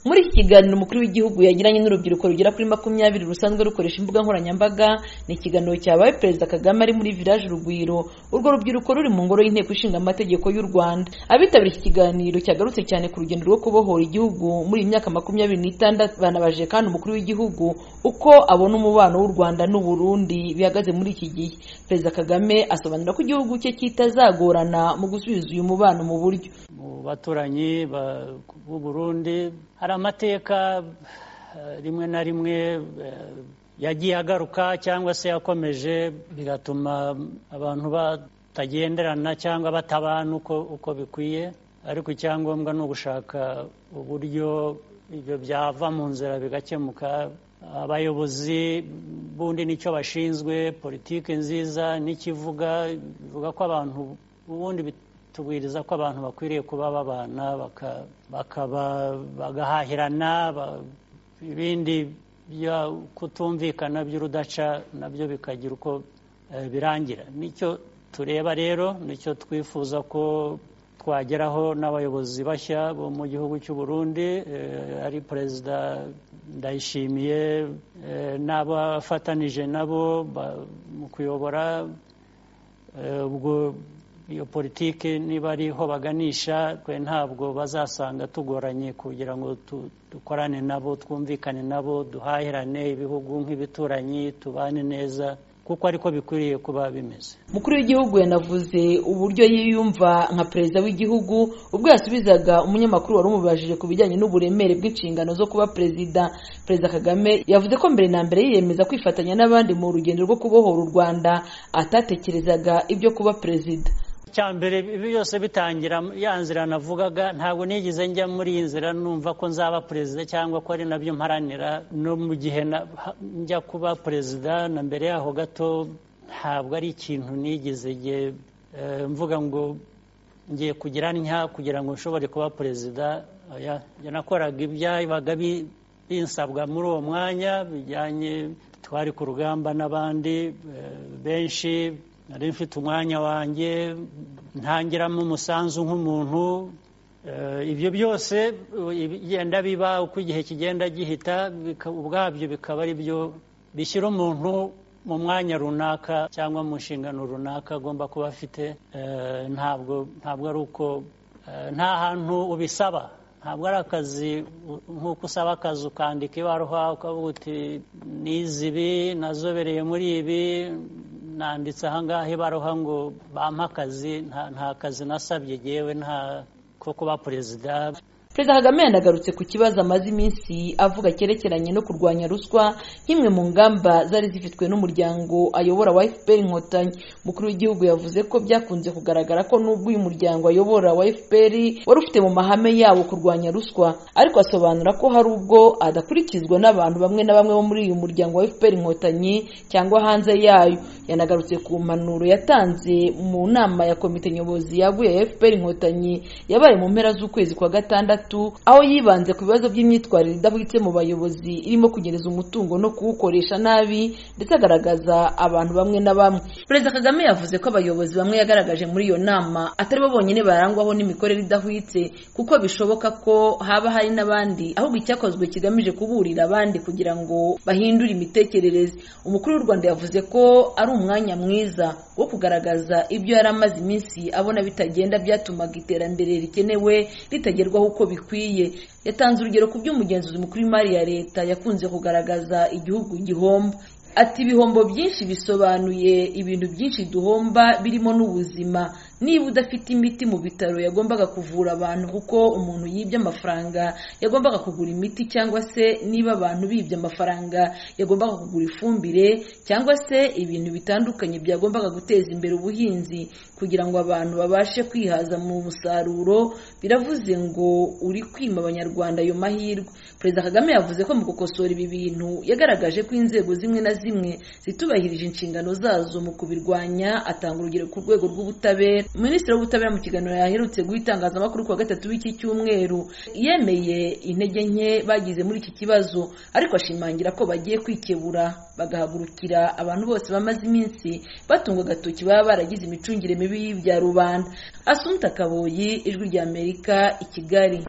muri iki kiganiro umukuru w'igihugu yagiranye n'urubyiruko rugera kuri makumyabiri rusanzwe rukoresha imbuga nkoranyambaga ni ikiganiro cyabaye perezida kagame ari muri village urugwiro urwo rubyiruko ruri mu ngoro y'inteko ishinga amategeko y'u rwanda abitabiriye iki kiganiro cyagarutse cyane ku rugendo rwo kubohora igihugu muri iyi myaka makumyabiri n'itandatu banabajije kandi umukuru w'igihugu uko abona umubano w'u rwanda n'uburundi bihagaze muri iki gihe perezida kagame asobanura ko igihugu cye kitazagorana mu gusubiza uyu mubano mu buryo mu baturanyi ba- b'u burundi hari amateka eh, rimwe na rimwe eh, yagiye agaruka cyangwa se yakomeje bigatuma abantu batagenderana cyangwa batabana uko, uko bikwiye ariko icyangombwa ni ugushaka uburyo ibyo byava mu nzira bigakemuka abayobozi bundi nicyo bashinzwe politiki nziza n'ikivuga bivuga ko abantu ubundi bit- tubwiriza ko abantu bakwiriye kuba babana baka- bakaba bagahahirana ba- ibindi byo kutumvikana by'urudaca nabyo bikagira uko eh, birangira nicyo tureba rero nicyo twifuza ko twageraho n'abayobozi bashya bo mu gihugu cy'u Burundi eh, ari perezida ndayishimiye eh, n'abafatanije nabo ba- mu kuyobora Eh, ubwo iyo politiki niba ariho baganisha twe ntabwo bazasanga tugoranye kugira ngo tu- dukorane nabo twumvikane nabo duhahirane ibihugu nk'ibituranyi tubane neza kuko ariko bikwiriye kuba bimeze umukuru w'igihugu yanavuze uburyo yiyumva nka perezida w'igihugu ubwo yasubizaga umunyamakuru wari umubajije ku bijyanye n'uburemere bw'inshingano zo kuba perezida perezida kagame yavuze ko mbere na mbere yiyemeza kwifatanya n'abandi mu rugendo rwo kubohora u rwanda atatekerezaga ibyo kuba perezida icyambere ibi byose bitangira ya nzira navugaga ntabwo nigeze njya muri iyi nzira numva ko nzaba perezida cyangwa ko ari nabyo mparanira no mu gihe na- ha- njya kuba perezida na mbere yaho gato ntabwo ari ikintu nigeze nge- eh, mvuga ngo ngiye kugira ntya kugira ngo nshobore kuba perezida oya njye nakoraga ibyabaga bi- binsabwa muri uwo mwanya bijyanye twari ku rugamba n'abandi eh, benshi nari mfite umwanya wanjye ntangiramo umusanzu nk'umuntu Eh, ibyo byose eh, bigenda biba uko igihe kigenda gihita bika- ubwabyo bikaba ari byo bishyira umuntu mu mwanya runaka cyangwa mu nshingano runaka agomba kuba afite Eh, ntabwo ntabwo ari uko eh, nta hantu ubisaba ntabwo ari akazi u- nk'uko usaba akazi ukandika ibaruwa ukavuga uti nize ibi nazobereye muri ibi nanditse ahangaha ibaruwa ngo bampe akazi nta- nta kazi nasabye yewe nta ko kuba perezida perezida kagame yanagarutse ku kibazo amaze iminsi avuga cyerekeranye no kurwanya ruswa nk'imwe mu ngamba zari zifitwe n'umuryango ayobora wa fpr inkotanyi umukuru w'igihugu yavuze ko byakunze kugaragara ko n'ubwo uyu muryango ayobora wa fpr wari ufite mu mahame yawo kurwanya ruswa ariko asobanura ko hari ubwo adakurikizwa n'abantu bamwe na bamwe bo muri uyu muryango wa fpr inkotanyi cyangwa hanze yayo yanagarutse ku mpanuro yatanze mu nama ya komite nyobozi yaguye ya fpr inkotanyi yabaye mu mpera z'ukwezi kwa gatandatu aho yibanze ku bibazo by'imyitwarire idahwitse mu bayobozi irimo kunyereza umutungo no kuwukoresha nabi ndetse agaragaza abantu bamwe na bamwe perezida kagame yavuze ko abayobozi bamwe yagaragaje muri iyo nama atari bo bonyine barangwaho n'imikorere idahwitse kuko bishoboka ko haba hari n'abandi ahubwo icyakozwe kigamije kuburira abandi kugira ngo bahindure imitekerereze umukuru w'u rwanda yavuze ko ari umwanya mwiza wo kugaragaza ibyo yari amaze iminsi abona bitagenda byatumaga iterambere rikenewe ritagerwaho uko bikwiye yatanze urugero ku by'umugenzuzi mukuru w'imari ya leta yakunze kugaragaza igihugu gihomba ati ibihombo byinshi bisobanuye ibintu byinshi duhomba birimo n'ubuzima niba udafite imiti mu bitaro yagombaga kuvura abantu kuko umuntu yibye amafaranga yagombaga kugura imiti cyangwa se niba abantu bibye amafaranga yagombaga kugura ifumbire cyangwa se ibintu bitandukanye byagombaga guteza imbere ubuhinzi kugira ngo abantu babashe kwihaza mu musaruro biravuze ngo uri kwima abanyarwanda ayo mahirwe perezida kagame yavuze ko mu gukosora ibi bintu yagaragaje ko inzego zimwe na zimwe zitubahirije inshingano zazo mu kubirwanya atanga urugero ku rwego rw'ubutabera minisitiri w'ubutabera mu kiganiro yaherutse guha itangazamakuru ku wa gatatu w'iki cyumweru yemeye intege nke bagize muri iki kibazo ariko ashimangira ko bagiye kwikebura bagahagurukira abantu bose bamaze iminsi batungwa agatoki baba baragize imicungire mibi y'ibya rubanda asunta kaboyi ijwi ry'amerika i kigali